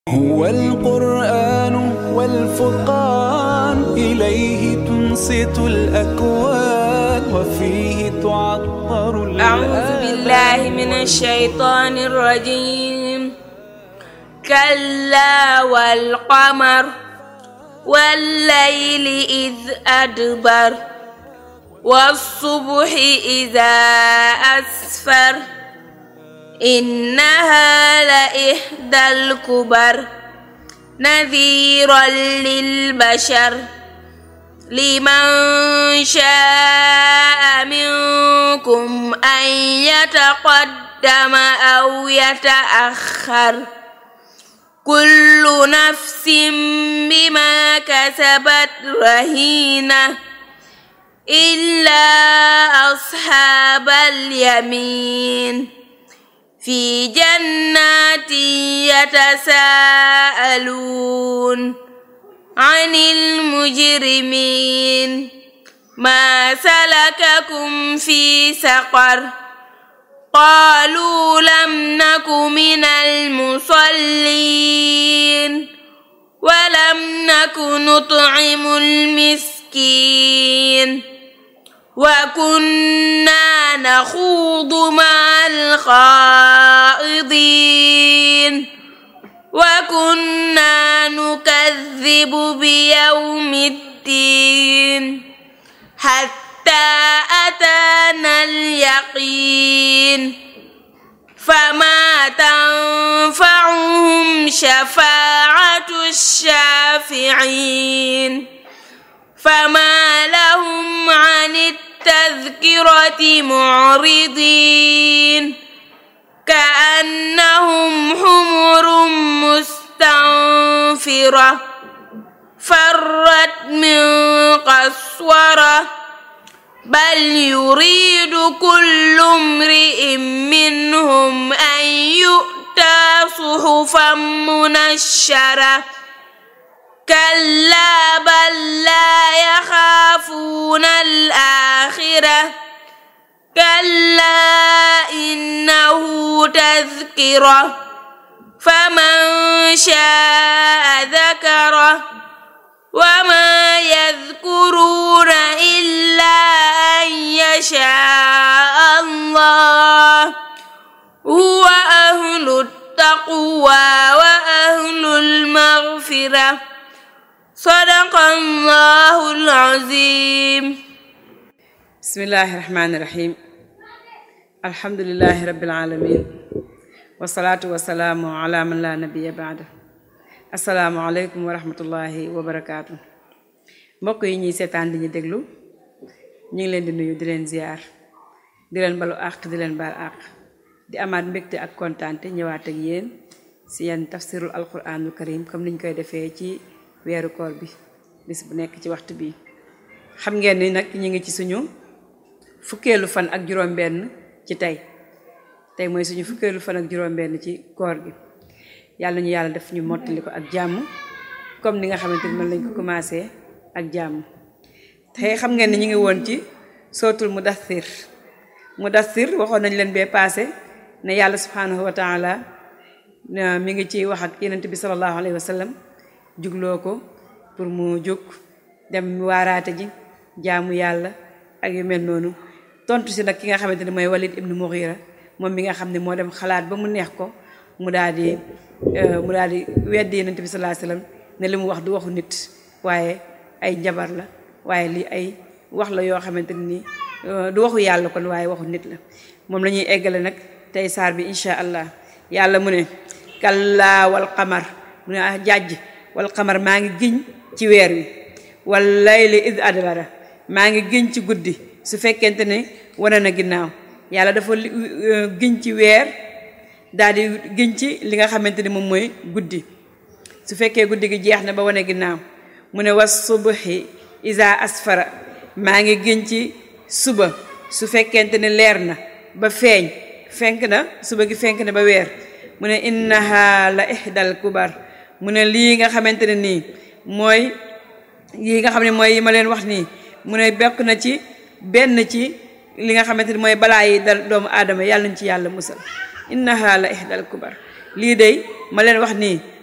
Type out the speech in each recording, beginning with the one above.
هو القرآن والفرقان إليه تنصت الأكوان وفيه تعطر أعوذ بالله من الشيطان الرجيم كلا والقمر والليل إذ أدبر والصبح إذا أسفر إنها لإحدى الكبر نذيرا للبشر لمن شاء منكم أن يتقدم أو يتأخر كل نفس بما كسبت رهينة إلا أصحاب اليمين في جنات يتساءلون عن المجرمين ما سلككم في سقر قالوا لم نك من المصلين ولم نك نطعم المسكين وكنا نخوض مع الخائضين وكنا نكذب بيوم الدين حتى أتانا اليقين فما تنفعهم شفاعة الشافعين فما لهم عن التذكرة معرضين كأنهم حمر مستنفرة فرت من قسورة بل يريد كل امرئ منهم أن يؤتى صحفا منشرة كلا بل لا يخافون الآخرة كلا إنه تذكرة فمن شاء ذكره وما يذكرون إلا أن يشاء الله هو أهل التقوى وأهل المغفرة صدق الله العظيم بسم الله الرحمن الرحيم الحمد لله رب العالمين والصلاة والسلام على من لا نبي بعده asalaamaaleykum wa rahmatullahi wa barakaatu mbokk yi ñuy seetaan di ñu déglu ñu ngi leen di nuyu di leen ziar di leen balu àq di leen baal àq di amaat mbégte ak kontaante ñëwaat ak yéen si yenn tafsirul alquranul karim comme niñ koy defee ci weeru koor bi bis bu nekk ci waxtu bi xam ngeen ni nag ñu ngi ci suñu fukkeelu fan ak juróom-benn ci tey tey mooy suñu fukkeelu fan ak juróom-benn ci koor gi yàlla ñu yàlla def ñu mottali ko ak jàmm comme ni nga xamante ni mën lañ ko commencé ak jàmm tey xam ngeen ni ñu ngi woon ci sootul mudathir mudathir waxoon nañ leen bee passé ne yàlla subhanahu wa taala mi ngi ci wax ak yenent bi sallallahu alayhi wa sallam jugloo ko pour mu jóg dem waaraate ji jaamu yàlla ak yu mel noonu tontu si nag ki nga xamante ni mooy Walid ibnu Mughira moom mi nga xam ne moo dem xalaat ba mu neex ko mu daal di mu daal di weddi yonent bi sallallahu alayhi wasallam ne li mu wax du waxu nit waaye ay njabar la waaye lii ay wax la yoo xamante ni du waxu yàlla kon waaye waxu nit la moom la ñuy eggale nag tey saar bi incha allah yàlla mu ne kallaa wal qamar mu ne ah jàjj wal qamar maa ngi giñ ci weer wi wal layli id adbara maa ngi giñ ci guddi su fekkente ne wane na ginnaaw yàlla dafa giñ ci weer daal di giñ ci li nga xamante ni moom mooy guddi su fekkee guddi gi jeex na ba wane ginnaaw mu ne was subuhi isa asfara maa ngi giñ ci suba su fekkente ne leer na ba feeñ fenk na suba gi fenk na ba weer mu ne innaha la ihdal kubar mu ne lii nga xamante ne nii mooy yi nga xam ne mooy yi ma leen wax nii mu ne bokk na ci benn ci li nga xamante ni mooy balaa yi dal doomu aadama yàlla nañ ci yàlla musal innaha la ihdal kubar lii day ma leen wax nii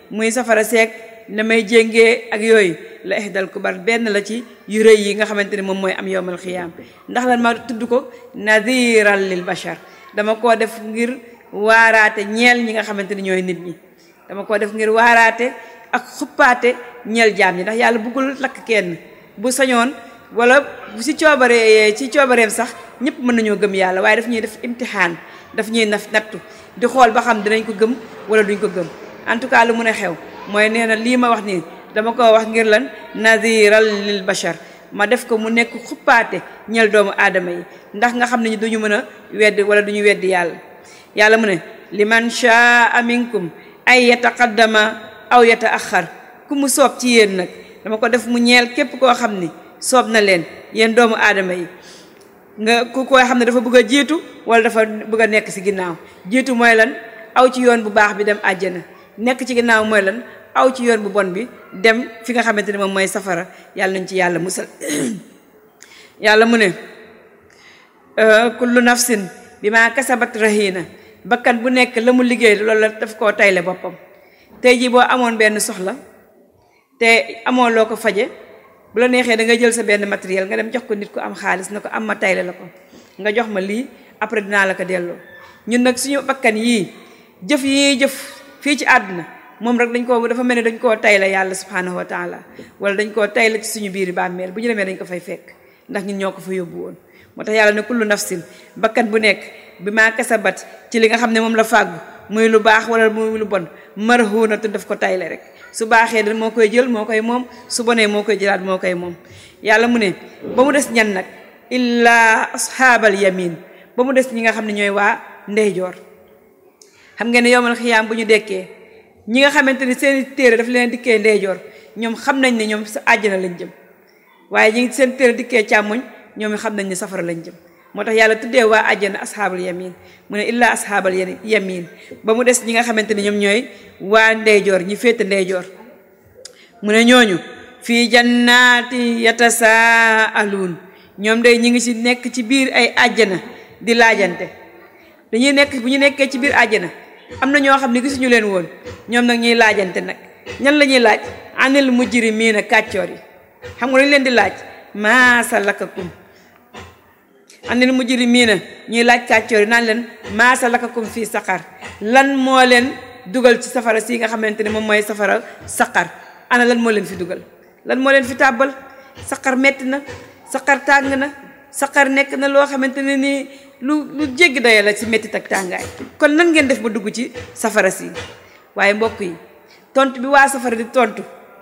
muy safara seeg damay jéngee ak yooyu la ihdal kubar benn la ci yu rëy yi nga xamante ni moom mooy am yowmal xiyaam ndax lan ma tudd ko nadiran lil bashar dama koo def ngir waaraate ñeel ñi nga xamante ni ñooy nit ñi dama koo def ngir waaraate ak xuppaate ñeel jaam ñi ndax yàlla bëggul lakk kenn bu sañoon wala bu si coobaree ci coobareem sax ñëpp mën nañoo gëm yàlla waaye daf ñuy def imtixaan daf ñuy naf nattu di xool ba xam dinañ ko gëm wala duñ ko gëm en tout cas lu mun a xew mooy nee na lii ma wax nii dama ko wax ngir lan nadiral lil bashar ma def ko mu nekk xuppaate ñel doomu aadama yi ndax nga xam ne duñu mën a weddi wala duñu weddi yàlla yàlla mu ne liman shaa minkum ay yataqaddama aw yataaxar ku mu soob ci yéen nag dama ko def mu ñeel képp koo xam ni soob na leen yéen doomu aadama yi nga ku koy xam ne dafa bëgg a jiitu wala dafa bëgg a nekk ci ginnaaw jiitu mooy lan aw ci yoon bu baax bi dem àjjana nekk ci ginnaaw mooy lan aw ci yoon bu bon bi dem fi nga xamante ne moom mooy safara yàlla nañ ci yàlla musal yàlla mu ne kullu nafsin bi maa kasabat rahina bakkan bu nekk la mu liggéey loolu la daf koo tayle boppam tey jii boo amoon benn soxla te amoo loo ko faje bu la neexee da nga jël sa benn matériel nga dem jox ko nit ku am xaalis na ko am ma tayle la ko nga jox ma lii après dinaa la ko delloo ñun nag suñu bakkan yii jëf yii jëf fii ci àdduna moom rek dañ koo dafa mel ni dañ koo tayle yàlla subhanahu wa taala wala dañ koo tayle ci suñu biir bàmmeel bu ñu demee dañ ko fay fekk ndax ñun ñoo ko fa yóbbu woon moo tax yàlla ne kullu nafsin bakkan bu nekk bi maa kasabat ci li nga xam ne moom la fàggu muy lu baax wala muy lu bon marhuunatu daf ko tayle rek su baaxee da moo koy jël moo koy moom su bonee moo koy jëlaat moo koy moom yàlla mu ne ba mu des ñan nag illaa ashaabal yamin ba mu des ñi nga xam ne ñooy waa ndeyjoor xam ngeen ne yowmal xiyaam bu ñu dekkee ñi nga xamante ni seen téere daf leen dikkee ndeyjoor ñoom xam nañ ne ñoom sa àjjana lañ jëm waaye ñi seen téere dikkee càmmoñ ñoom xam nañ ne safara lañ jëm moo tax yàlla tuddee waa àjjana ashaabal yamin mu ne illaa ashaabal yamin ba mu des ñi nga xamante ni ñoom ñooy waa ndeyjoor ñi féete ndeyjoor mu ne ñooñu fii jannaati yatasaaluun ñoom day ñi ngi ci nekk ci biir ay àjjana di laajante dañuy nekk bu ñu nekkee ci biir àjjana am na ñoo xam ne gisuñu leen woon ñoom nag ñuy laajante nag ñan la ñuy laaj anil mujrimiina kàccoor yi xam nga dañu leen di laaj maa salakakum anil mujrimiina ñuy laaj kàccoor yi naan leen maa salakakum fii saqar lan moo leen dugal ci safara si nga xamante ne moom mooy safara saqar ana lan moo leen fi dugal lan moo leen fi tàbbal saqar metti na saqar tàng na saqar nekk na loo xamante ne nii lu lu jéggi dayo la ci mettit ak tàngaay kon nan ngeen def ba dugg ci safara si waaye mbokk yi tontu bi waa safara di tontu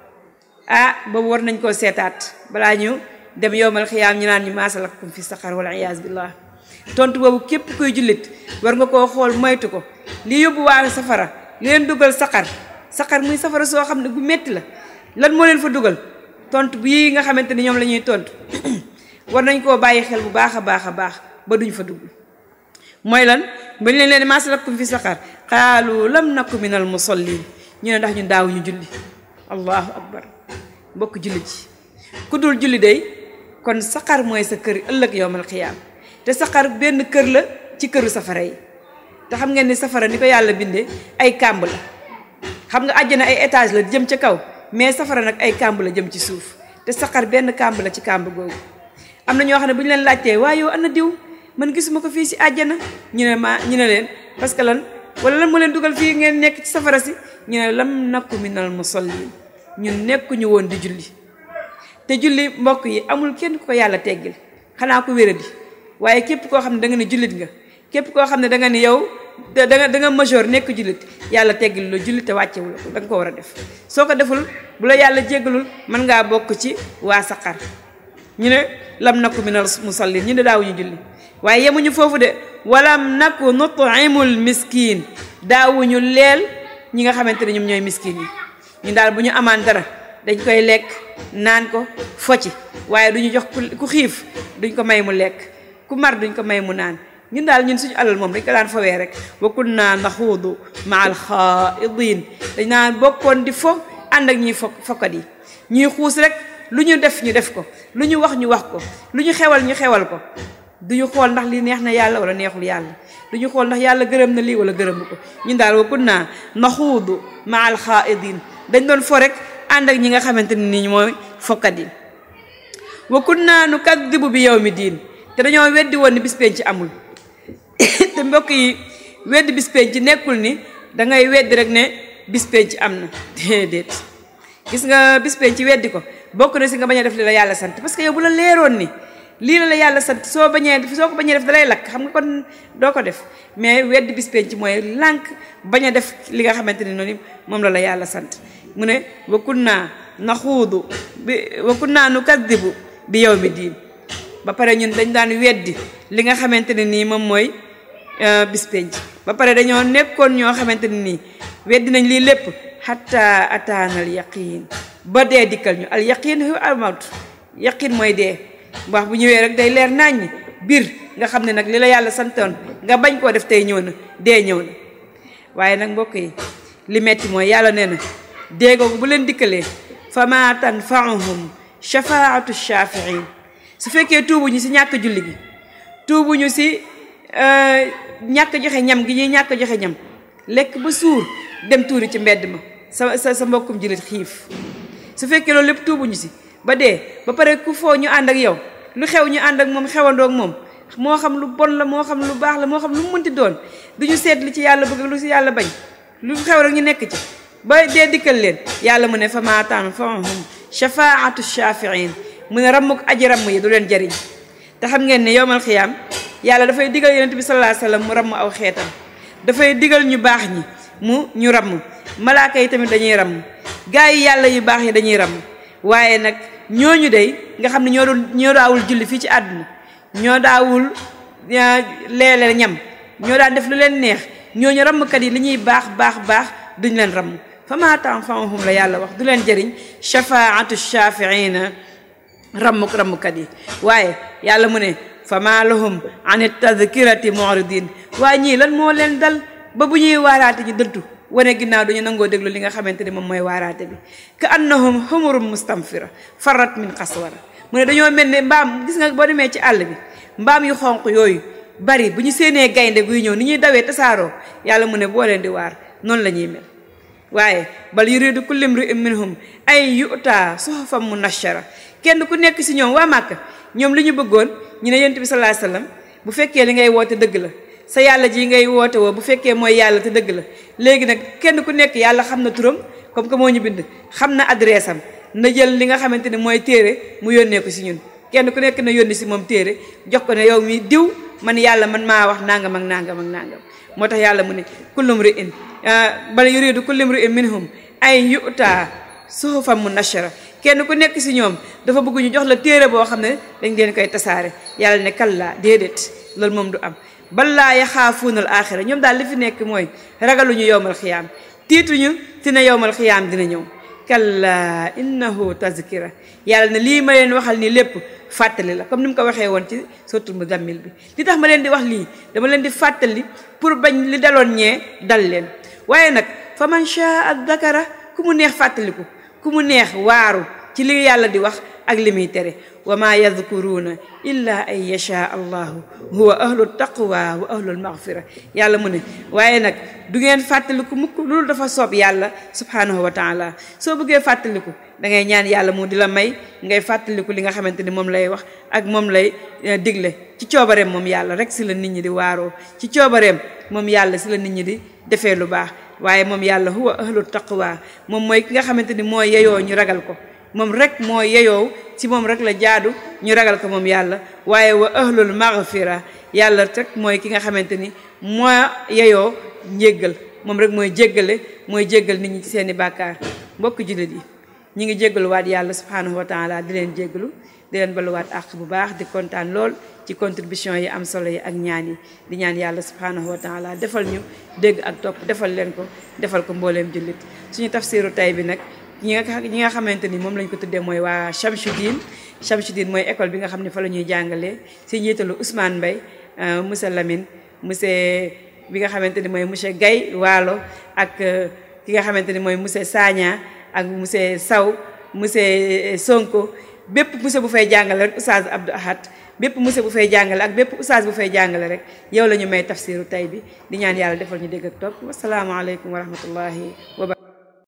ah boobu war nañ koo seetaat balaa ñu dem yowmal xiyaam ñu naan ñu maasalakakum fi saqar wala iyaas billah tontu boobu képp kuy jullit war nga koo xool moytu ko li yóbbu waa safara li leen dugal saqar saqar muy safara soo xam ne bu metti la lan moo leen fa dugal tontu bii nga xamante ni ñoom la ñuy tontu war nañ koo bàyyi xel bu baax a baax a baax ba duñ fa dugg mooy lan bañ leen leen maasalakakum fi saqar qaalu lam naku minal musallin ñu ne ndax ñun daaw ñu julli allahu akbar mbokk julli ci ku dul julli day kon saqar mooy sa kër ëllëg yowmal xiyaam te saqar benn kër la ci këru safara yi te xam ngeen ni safara ni ko yàlla bindee ay kàmb la xam nga àjjana ay étage la jëm ca kaw mais safara nag ay kàmb la jëm ci suuf te saqar benn kàmb la ci kàmb googu am na ñoo xam ne bu ñu leen laajtee waaye yow ana diw man gisuma ko fii si àjjana ñu ne ma ñu ne leen parce que lan wala lan moo leen dugal fii ngeen nekk ci safara si ñu ne lam nakku minal musallin ñun nekkuñu woon di julli te julli mbokk yi amul kenn ku ko yàlla teggil xanaa ko wéradi waaye képp koo xam ne da nga ne jullit nga képp koo xam ne da nga ne yow da nga da nga majeur nekk jullit yàlla teggil la julli te wàccewu la ko da nga ko war a def soo ko deful bu la yàlla jéggalul mën ngaa bokk ci waa saqar ñu ne lam nakku minal musallin ñu ne daawuñu julli waaye yemuñu foofu de walam nakku nutimul miskin daawuñu leel ñi nga xamante ne ñoom ñooy miskin yi ñu daal bu ñu amaan dara dañ koy lekk naan ko focci waaye duñu jox ku xiif duñ ko may mu lekk ku mar duñ ko may mu naan ñun daal ñun suñu alal moom dañ ko daan fawee rek wa kunna naxuudu ma al xaaidin dañ naan bokkoon di fo ànd ak ñuy fo fokkat yi ñuy xuus rek lu ñu def ñu def ko lu ñu wax ñu wax ko lu ñu xewal ñu xewal ko duñu xool ndax lii neex na yàlla wala neexul yàlla duñu xool ndax yàlla gërëm na lii wala gërëmu ko ñun daal wa kunna naxuudu ma al xaaidin dañ doon fo rek ànd ak ñi nga xamante ne nii mooy fokkat yi wa kunna nukaddibu bi yawmi diin te dañoo weddi woon ni bis penc amul te mbokk yi weddi bis penc nekkul ni dangay weddi rek ne bis penc am na déedéet gis nga bis penc weddi ko bokk na si nga bañ a def li la yàlla sant parce que yow bu la leeroon ni lii la la yàlla sant soo bañee soo ko bañee def dalay lakk xam nga kon doo ko def mais weddi bis penc mooy lànk bañ a def li nga xamante ne noonu moom la la yàlla sant mu ne wa kunna naxuudu bi wa kunna nukaddibu bi yawmi diin ba pare ñun dañ daan weddi li nga xamante ne nii moom mooy bis penc ba pare dañoo nekkoon ñoo xamante ne nii weddi nañ lii lépp xatta ataana al yaqin ba dee dikkal ñu al yaqin hu al mawt yaqin mooy dee wax bu ñëwee rek day leer naññ biir nga xam ne nag li la yàlla santoon nga bañ koo def tey ñëw na dee ñëw na waaye nag mbokk yi li metti mooy yàlla nee na dee googu bu leen dikkalee fa ma tanfaahum shafaatu shafiin su fekkee tuubuñu si ñàkk julli gi tuubuñu si ñàkk joxe ñam gi ñuy ñàkk joxe ñam lekk ba suur dem tuuri ci mbedd ma sa sa sa mbokkum jullit xiif su fekkee loolu lépp tuubuñu si ba dee ba pare ku foo ñu ànd ak yow lu xew ñu ànd ak moom xewandoog moom moo xam lu bon la moo xam lu baax la moo xam lu mu mënti doon duñu seet li ci yàlla bëgg lu si yàlla bañ lu xew rek ñu nekk ci ba dee dikkal leen yàlla mu ne fa maa tanfa'uhum shafaatu shafiin mu ne rammuk aji ramm yi du leen jariñ te xam ngeen ne yowmal xiyaam yàlla dafay digal yonent bi sallallahu alayhi wasallam mu ramm aw xeetam dafay digal ñu baax ñi mu ñu ramm malaaka yi tamit dañuy ramm gaa yi yàlla yu baax yi dañuy ramm waaye nag ñooñu day nga xam ne ñoo doon ñoo daawul julli fii ci àdduna ñoo daawul leele ñam ñoo daan def lu leen neex ñooñu rammkat yi li ñuy baax baax baax duñ leen ramm fa maa tanfa'uhum la yàlla wax du leen jëriñ shafaatu shafiina rammuk rammkat yi waaye yàlla mu ne fa maa lahum an tadkirati mu'ridin waaye ñii lan moo leen dal ba bu ñuy waaraate ñu dëddu wane ginnaaw duñu nangoo déglu li nga xamante ne moom mooy waaraate bi ka annahum humurum mustamfira farat min qaswara mu ne dañoo mel ne mbaam gis nga boo demee ci àll bi mbaam yu xonq yooyu bari bu ñu séenee gaynde guy ñëw ni ñuy dawee tasaaroo yàlla mu ne boo leen di waar noonu la ñuy mel waaye bal yuridu kullu imri'in minhum ay yu'ta suhufan munashshara kenn ku nekk si ñoom waa Màkka ñoom li ñu bëggoon ñu ne yonent bi sallallahu alayhi wasallam bu fekkee li ngay woote dëgg la sa yàlla ji ngay woote woo bu fekkee mooy yàlla te dëgg la léegi nag kenn ku nekk yàlla xam na turam comme que moo ñu bind xam na adresse am na jël li nga xamante ne mooy téere mu yónnee ko si ñun kenn ku nekk na yónni si moom téere jox ko ne yow mi diw man yàlla man maa wax nangam ak nangam ak nangam moo tax yàlla mu ne kullum ri in bal yuridu kullum ri in minhum ay yu'ta suhufan munashshara kenn ku nekk si ñoom dafa bëgg ñu jox la téere boo xam ne dañ leen koy tasaare yàlla ne kallaa déedéet loolu moom du am balaa yaxaafuuna al axira ñoom daal li fi nekk mooy ragaluñu yowmal xiyaam tiituñu ti ne yowmal xiyaam dina ñëw kallaa innahu tazkira yàlla ne lii ma leen waxal nii lépp fàttali la comme ni mu ko waxee woon ci suratul muzammil bi li tax ma leen di wax lii dama leen di fàttali pour bañ li daloon ñee dal leen waaye nag fa man shaa dakara ku mu neex fàttaliku ku mu neex waaru ci li yàlla di wax ak li muy tere wa maa yadkuruuna illa an yashaa allahu huwa ahlu taqwa wa ahlu almaghfira yàlla mu ne waaye nag du ngeen fàttaliku mukk loolu dafa soob yàlla subhanahu wa taala soo bëggee fàttaliku da ngay ñaan yàlla mu di la may ngay fàttaliku li nga xamante ni moom lay wax ak moom lay digle ci coobareem moom yàlla rek si la nit ñi di waaroo ci coobareem moom yàlla si la nit ñi di defee lu baax waaye moom yàlla huwa ahlu taqwa moom mooy ki nga xamante ni mooy yeyoo ñu ragal ko moom rek moo yeyoo ci moom rek la jaadu ñu ragal ko moom yàlla waaye wa ahlul maghfira yàlla rek mooy ki nga xamante ni moo yeyoo njéggal moom rek mooy jéggale mooy jéggal nit ñi ci seeni bàkkaar mbokk jullit yi ñi ngi jéggaluwaat yàlla subhanahu wa taala di leen jéggalu di leen baluwaat àq bu baax di kontaan lool ci contribution yi am solo yi ak ñaan yi di ñaan yàlla subhanahu wa taala defal ñu dégg ak topp defal leen ko defal ko mbooleem jullit suñu tafsiru tay bi nag ñi nga ñi nga xamante ni moom lañ ko tuddee mooy waa Chamchoudine Chamchoudine mooy école bi nga xam ne fa la ñuy jàngalee si njiitalu Ousmane Mbaye monsieur Lamine monsieur bi nga xamante ni mooy monsieur Gaye Waalo ak ki nga xamante ni mooy monsieur Sagna ak monsieur Saw monsieur Sonko bépp monsieur bu fay jàngale rek Oustaz Abdou Ahad bépp monsieur bu fay jàngale ak bépp oustaz bu fay jàngale rek yow la ñu may tafsiru tay bi di ñaan yàlla defal ñu dégg ak topp wasalaamaaleykum wa rahmatullahi wa barakatuh